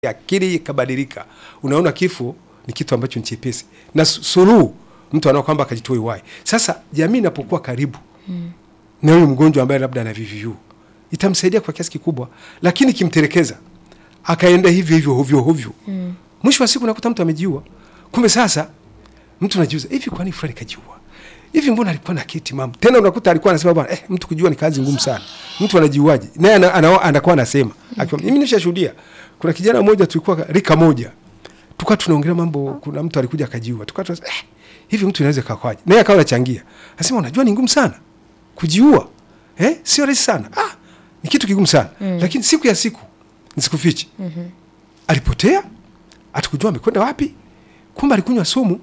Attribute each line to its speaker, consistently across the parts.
Speaker 1: akili ikabadilika, unaona kifo ni kitu ambacho ni chepesi na su- suluhu mtu anao kwamba akajitoa uhai. Sasa jamii inapokuwa karibu mm. na huyu mgonjwa ambaye labda ana VVU itamsaidia kwa kiasi kikubwa, lakini kimtelekeza akaenda hivyo hivyo hovyo hovyo mm. mwisho wa siku nakuta mtu amejiua. Kumbe sasa mtu anajiuza hivi, kwani fulani kajiua hivi, mbona alikuwa na akili timamu? Tena unakuta alikuwa anasema bwana, eh, mtu kujua ni kazi ngumu sana, mtu anajiuaje? Naye ana- ana- anakuwa anasema akiwa, mimi nishashuhudia, kuna kijana mmoja tulikuwa rika moja tukawa tunaongelea mambo, kuna mtu alikuja akajiua, tukawa tunasema eh, hivi mtu inaweza kakwaje? Naye akawa anachangia, anasema unajua ni ngumu sana kujiua, eh, sio rahisi sana, ah, ni kitu kigumu sana mm. lakini siku ya siku nisikufiche mm-hmm. alipotea, atukujua amekwenda wapi, kumbe alikunywa sumu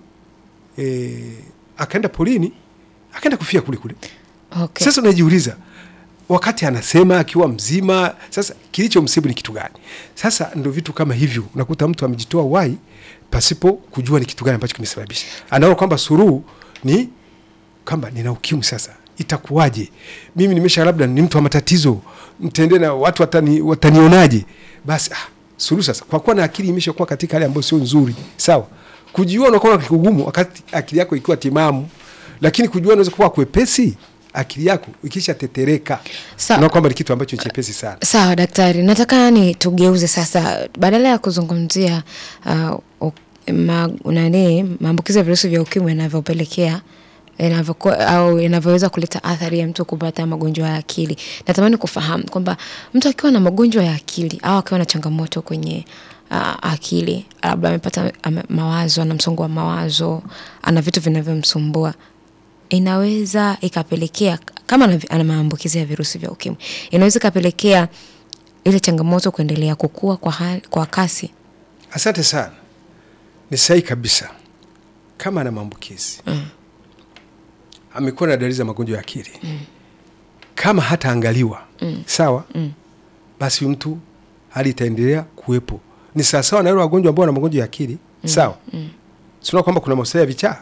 Speaker 1: eh, akaenda polini, akaenda kufia kule kule.
Speaker 2: Okay.
Speaker 1: Sasa unajiuliza wakati anasema akiwa mzima, sasa kilichomsibu ni kitu gani? Sasa ndo vitu kama hivyo, unakuta mtu amejitoa uhai pasipo kujua ni kitu gani ambacho kimesababisha. Anaona kwamba suruhu ni kwamba nina ukimwi, sasa itakuwaje? Mimi nimesha labda ni mtu wa matatizo, mtende na watu watani, watanionaje? Basi ah, suluhu sasa, kwa kuwa na akili imeshakuwa katika hali ambayo sio nzuri, sawa. Kujiua unakuwa ni kugumu wakati akili yako ikiwa timamu, lakini kujua unaweza kuwa kwepesi akili yako ikisha tetereka,
Speaker 2: Sawa.
Speaker 1: unaona kwamba ni kitu ambacho ni chepesi sana.
Speaker 2: Sawa daktari, nataka ni tugeuze sasa, badala ya kuzungumzia uh, u- ma, nani maambukizi ya virusi vya ukimwi yanavyopelekea yanavyokuwa- au yanavyoweza kuleta athari ya mtu kupata magonjwa ya akili. Natamani kufahamu kwamba mtu akiwa na magonjwa ya akili au akiwa na changamoto kwenye uh, akili, labda amepata ame- mawazo, ana msongo wa mawazo, ana vitu vinavyomsumbua inaweza ikapelekea kama ana- ana maambukizi ya virusi vya ukimwi inaweza ikapelekea ile changamoto kuendelea kukua kwa, hali, kwa kasi
Speaker 1: Asante sana, ni sahihi kabisa. Kama ana maambukizi mm. amekuwa na dalili za magonjwa ya akili mm. kama hataangaliwa mm. sawa mm. basi huyu mtu hali itaendelea kuwepo. Ni sawasawa na wale wagonjwa ambao wana magonjwa ya akili mm. sawa mm. sinaona kwamba kuna mahospitali ya vichaa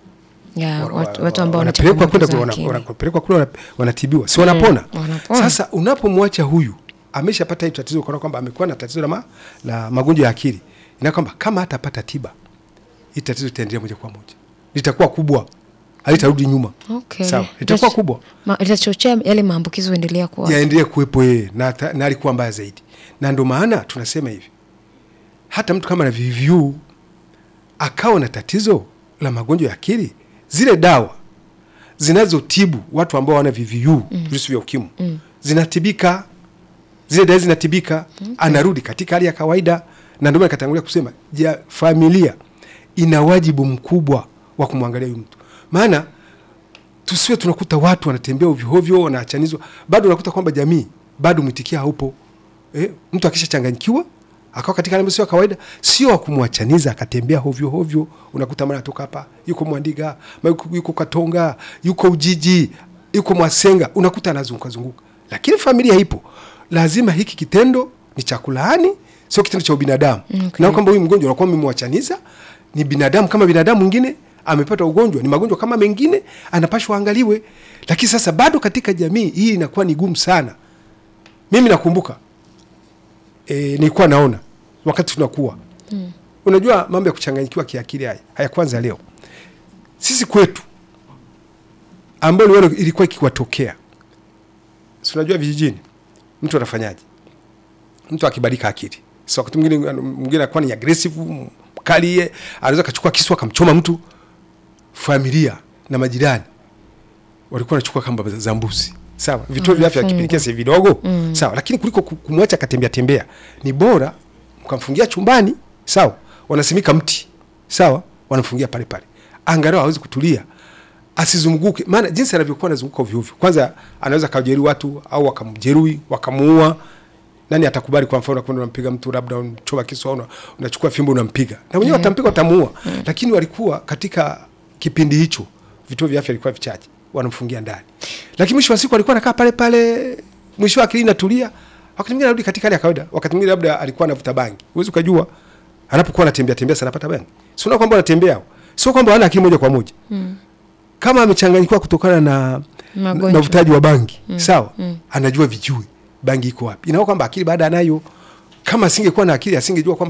Speaker 2: ya
Speaker 1: wa-
Speaker 2: watu,
Speaker 1: wa-
Speaker 2: watu ambao wana
Speaker 1: wanapelekwa
Speaker 2: changamoto
Speaker 1: kwenda
Speaker 2: za
Speaker 1: kule, wana-
Speaker 2: akili.
Speaker 1: wanapelekwa kule wana- wanatibiwa, si wanapona?
Speaker 2: wanapona.
Speaker 1: Sasa unapomwacha huyu ameshapata hili tatizo, ukaona kwamba amekuwa na tatizo la, ma, la magonjwa ya akili, ina kwamba kama hatapata tiba, hili tatizo litaendelea moja kwa moja, litakuwa kubwa, halitarudi nyuma.
Speaker 2: Okay.
Speaker 1: Sawa, litakuwa
Speaker 2: Litach-
Speaker 1: kubwa,
Speaker 2: ma- litachochea yale maambukizi kuendelea kuwa
Speaker 1: yaendelee kuwepo yeye na, ata- na alikuwa mbaya zaidi, na ndio maana tunasema hivi, hata mtu kama na VVU akawa na tatizo la magonjwa ya akili, zile dawa zinazotibu watu ambao wana VVU virusi vya ukimwi zinatibika, zile dawa zinatibika, anarudi katika hali ya kawaida. Na ndio maana katangulia kusema ja, familia ina wajibu mkubwa wa kumwangalia huyu mtu, maana tusiwe tunakuta watu wanatembea ovyoovyo, wanaachanizwa, bado unakuta kwamba jamii bado mwitikia haupo. Eh, mtu akishachanganyikiwa akawa katika hali ambayo sio ya kawaida, sio wa kumwachaniza akatembea hovyo hovyo. Unakuta mara toka hapa yuko Mwandiga, mara yuko, yuko Katonga, yuko Ujiji, yuko Mwasenga, unakuta anazunguka zunguka, lakini familia ipo. Lazima hiki kitendo ni cha kulaani, sio kitendo cha ubinadamu
Speaker 2: Okay.
Speaker 1: na kwamba huyu mgonjwa unakuwa mmemwachaniza, ni binadamu kama binadamu mwingine amepata ugonjwa, ni magonjwa kama mengine, anapashwa angaliwe. Lakini sasa bado katika jamii hii inakuwa ni gumu sana. Mimi nakumbuka e, nilikuwa naona wakati tunakuwa mm. Unajua mambo ya kuchanganyikiwa kiakili haya hayakwanza leo. Sisi kwetu ambayo liwalo ilikuwa ikiwatokea, si unajua vijijini, mtu anafanyaje? Mtu akibadilika akili, so wakati mwingine mwingine anakuwa ni aggressive mkali, yeye anaweza akachukua kisu akamchoma mtu. Familia na majirani walikuwa wanachukua kamba za mbuzi sawa, vituo vya afya kipelekea si vidogo sawa, lakini kuliko ku- kumwacha akatembea tembea, ni bora mkamfungia chumbani sawa, wanasimika mti sawa, wanamfungia pale pale, angalau hawezi kutulia asizunguke, maana jinsi anavyokuwa anazunguka ovyo ovyo, kwanza anaweza kajeruhi watu au wakamjeruhi wakamuua. Nani atakubali? Kwa mfano unakwenda unampiga mtu, labda unachoma kisu au una- unachukua fimbo unampiga, na wenyewe watampiga watamuua. Lakini walikuwa katika kipindi hicho, vituo vya afya vilikuwa vichache, wanamfungia ndani, lakini mwisho wa siku alikuwa anakaa pale pale, mwisho wa akili inatulia, wakati mwingine anarudi katika hali ya kawaida, wakati mwingine labda alikuwa anavuta bangi, huwezi ukajua anapokuwa anatembea tembea sana anapata bangi, sio kwamba anatembea, sio kwamba hana akili moja kwa moja kama amechanganyikiwa kutokana na
Speaker 2: Magonjwa.
Speaker 1: na uvutaji wa bangi sawa, anajua vijui bangi iko wapi, inakuwa kwamba akili baada anayo kama asingekuwa na akili asingejua kwamba